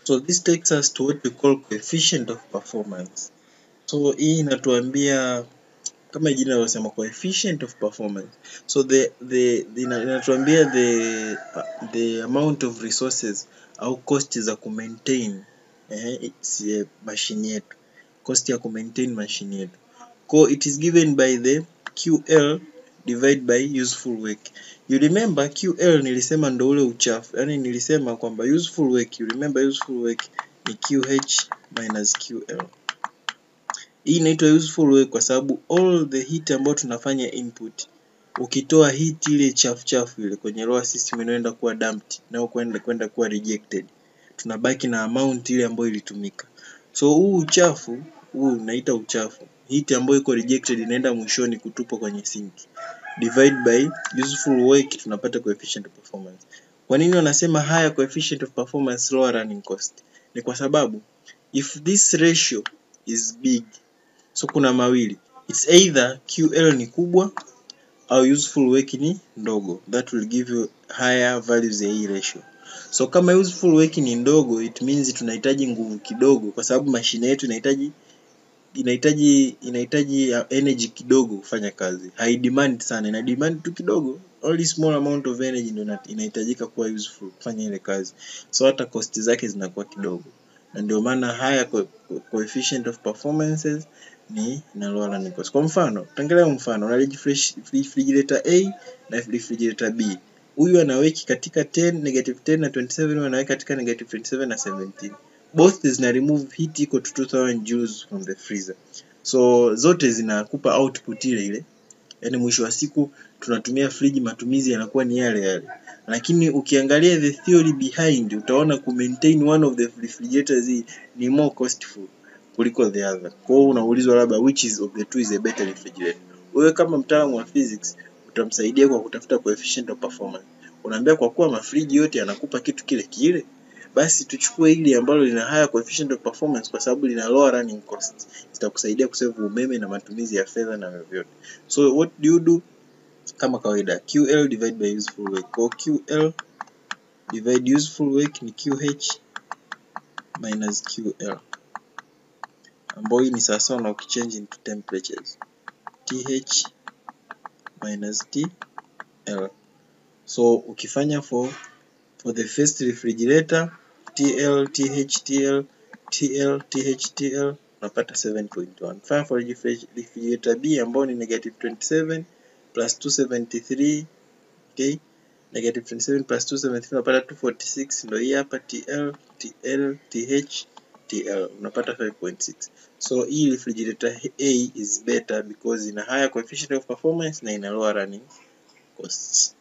So this takes us to what we call coefficient of performance. So hii inatuambia kama jina linasema coefficient of performance. So the the, the inatuambia the the amount of resources au cost za kumaintain eh, si machine yetu, cost ya kumaintain machine yetu. Kwa it is given by the QL divide by useful work. You remember QL nilisema ndo ule uchafu, yani nilisema kwamba useful work, you remember useful work ni QH minus QL. Hii inaitwa useful work kwa sababu all the heat ambayo tunafanya input, ukitoa heat ile chafu chafu ile kwenye lower system inaenda kuwa dumped na kwenda kwenda kuwa rejected, tunabaki na amount ile ambayo ilitumika. So huu uchafu huu unaita uchafu, heat ambayo iko rejected inaenda mwishoni kutupwa kwenye sink divide by useful work, tunapata coefficient of performance. Kwa nini wanasema higher coefficient of performance lower running cost? Ni kwa sababu if this ratio is big, so kuna mawili, it's either QL ni kubwa au useful work ni ndogo, that will give you higher values ya hii ratio. So kama useful work ni ndogo, it means tunahitaji nguvu kidogo, kwa sababu mashine yetu inahitaji inahitaji inahitaji energy kidogo kufanya kazi, hai demand sana, ina demand tu kidogo, only small amount of energy ndio inahitajika kuwa useful kufanya ile kazi, so hata cost zake zinakuwa kidogo, na ndio maana higher co coefficient of performances ni na lower running cost. Kwa mfano, tuangalie mfano, una refrigerator A na refrigerator B. Huyu anaweki katika 10, negative 10 na 27, huyu anaweka katika negative 27 na 17. Both zina remove heat equal to 2000 joules from the freezer. So zote zinakupa output ile ile. Yaani mwisho wa siku tunatumia friji, matumizi yanakuwa ni yale yale. Lakini ukiangalia the theory behind utaona ku maintain one of the refrigerators ni more costful kuliko the other. Kwa hiyo unaulizwa labda which is of the two is a better refrigerator. Wewe kama mtaalamu wa physics utamsaidia kwa kutafuta coefficient of performance. Unaambia kwa kuwa mafriji yote yanakupa kitu kile kile, basi tuchukue hili ambalo lina higher coefficient of performance kwa sababu lina lower running costs. Itakusaidia kusave umeme na matumizi ya fedha na vyovyote. So what do you do? Kama kawaida QL divide by useful work. Kwa QL divide useful work ni QH minus QL ambayo hii ni sawasawa na ukichange into temperatures TH minus TL. So ukifanya for for the first refrigerator TL TH TL TL TH TL unapata 7.1. Fanya for refrigerator B ambayo ni negative 27 plus 273 okay, negative 27 plus 273 unapata 246, ndio hii hapa TL TL TH TL unapata 5.6. So hii refrigerator A is better because ina higher coefficient of performance na ina lower running costs.